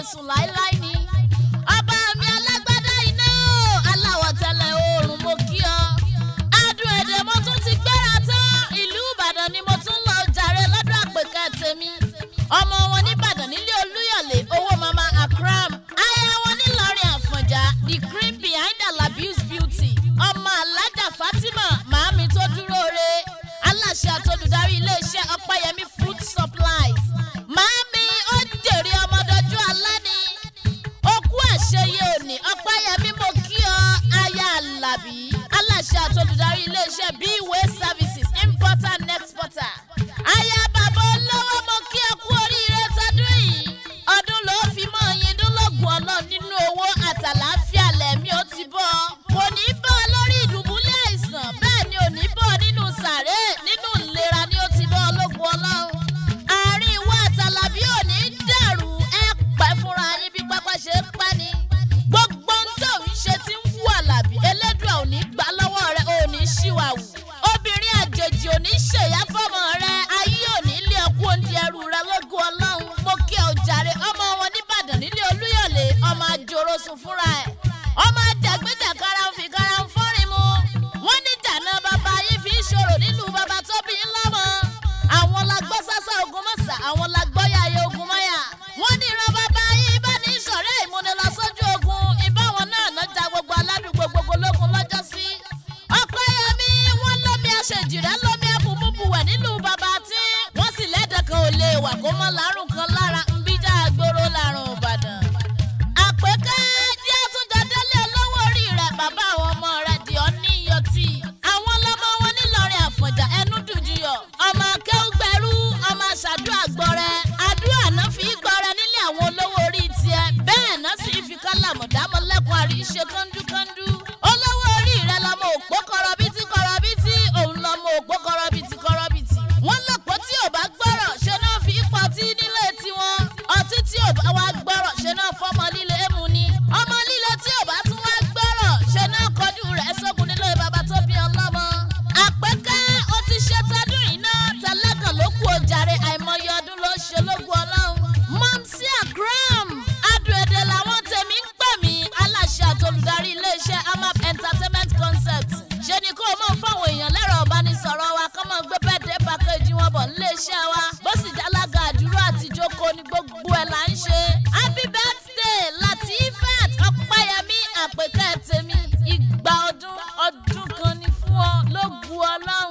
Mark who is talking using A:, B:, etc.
A: sùn láéláé ni. ọba mi alágbádá iná aláwọ̀ tẹ́lẹ̀ oòrùn mo kí ọ. adùn èdè mo tún ti gbéra tán ìlú ìbàdàn ni mo tún lọ jàre lọ́dọ̀ àpèkẹ́ tèmi. ọmọ wọn nìbàdàn nílé olúyọ̀lé owó mama akram. aya wọn nílọrin àfọ̀njá the cream behind alabi's beauty. ọmọ alájà fatima màámi tó dúró re aláṣẹ àtolùdarí iléeṣẹ́ ọpẹ́yẹmí food supplies. màámi ó jèrè ọmọdọ́jú alẹ́ ni okú àṣeyẹ òní ọpẹ́yẹmí mo kí ọ aya alábí aláṣẹ àtolùdarí iléeṣẹ́ bway services importer and exporter. aya bàbá olówó mo kí ọ kú oríire tọdún yìí ọdún ló fi mọ yin dúnlọ́gùn ọlọ́ nínú owó àtàláfíà lẹ́mí ó ti bọ́ kò ní bọ́ ọ lórí ìdùbúlẹ̀ àìsàn bẹ́ẹ̀ ni ò ní bọ́ ọ nínú sàré nínú ìlera ni ó ti bọ́ ọ lógun ọlọ́run àárín ìwọ àtàlàbí ò ní dàrú ẹ pẹ́ fúnra yín bí pápá ṣe ń pẹ́ ni gbogbo ohun tó ń ṣe ti ń wú àlàbí elédùn ò ní gbà lọ́wọ́ rẹ ò ní ṣìwàwù obìnrin àjèjì ò ní ṣèyá fọmọ rẹ ayé ò ní lé ọkú oúnjẹ ẹrù rẹ lógun ọlọ́run mo kí ọ jàre ọmọ wọn nìbàdàn nílé olúyọ̀lé ọmọ àjòrò sùn fúnra ẹ̀ ọmọ àjàgbéjà kára ń fi kára ń fọ́rin mu wọ́n ní jàná bàbá yìí fi ń ṣòro nílùú bàbá tó bí ńlá mọ́ àwọn la gbọ́ sásá ogun mọ́sà àwọn la gbọ́ yàyẹ ogun mọ́yà wọ́n ní ìran bàbá yìí bá ní ìṣọ̀rẹ́ ìmúnilọ sójú ogun ìbáwọn náà náà ja gbogbo aládùúgbò gbogbo lógun lọ́jọ́ sí. ọ̀pẹ́yẹmí wọ́n lómi aṣèjìrẹ́ lómi ẹ̀bùnmùbùwẹ̀ nílùú bàbá tí wọ́n sì lẹ́dẹ̀ kan ò lè wà kó mọ́ lárùn kan lára ń bíjà gbòòrò lárùn ìbàdàn. àpèkẹ́ díẹ̀ tún jọ délé olówó orí rẹ̀ bàbá àwọn ọmọ rẹ̀ di ọ́ ní iyọ̀tì. àwọn ọlọ́mọ wọn nílọrin àfọ̀njà ẹnu dùjúyọ̀ ọmọ akẹ́wùgbẹ́rú ọmọ aṣàdúrà gbọ́rẹ́ àdúrà náà fi gbọ́rẹ́ nílé àwọn olówó orí tiẹ̀ bẹ́ẹ̀ náà sì fi kálàmù dámọ́lẹ́kùn àríṣe kọ́ńdúkọ́ńdú. olówó orí rẹ̀ lọmọ òpó kọrọbítí kọrọbítí òun lọmọ òpó kọrọbítí kọrọbítí. wọ́n lọ́pọ̀ tí ò bá gbọ́rọ̀ ṣe náà fi pọtí nílé tiwọn ọtí tí ò bá wá gbọ́rọ̀ ṣe náà fọmọ líle mu ni ọmọ líle tí ò bá tún wá gbọ́rọ̀ ṣe náà kọjú rẹ̀ sógun nílé bàbá tó bí ọlọ́mọ. àpẹkẹ́ ó ti ṣe tọdún yìí náà tẹlẹ́gàn ló kú ojàre àìmọye ọdún ló ṣe lógún ọlọ́run. mọ́mísí àgíràm adùn èdè làwọn tèmi ń pè mí aláṣẹ àtolùdarí iléeṣẹ́ amap entertainment concept ṣe ni kó o mọ̀ fáwọn èèyàn lẹ́rọ̀ ọ̀bánisọ̀rọ̀ wa kọ́ mọ̀ gbé bẹ́ẹ̀dẹ̀ pàkéjì wọn bọ̀ níléeṣẹ́ wa bó sì jálága àdúrà àtijọ́kọ ni gbogbo ẹ̀ là ń ṣe. happy birthday latifat ọ̀páyẹmí àpèkẹ́ tèmi ìgbà ọdún ọdún kan ni fún ọ lógun ọlọ́run.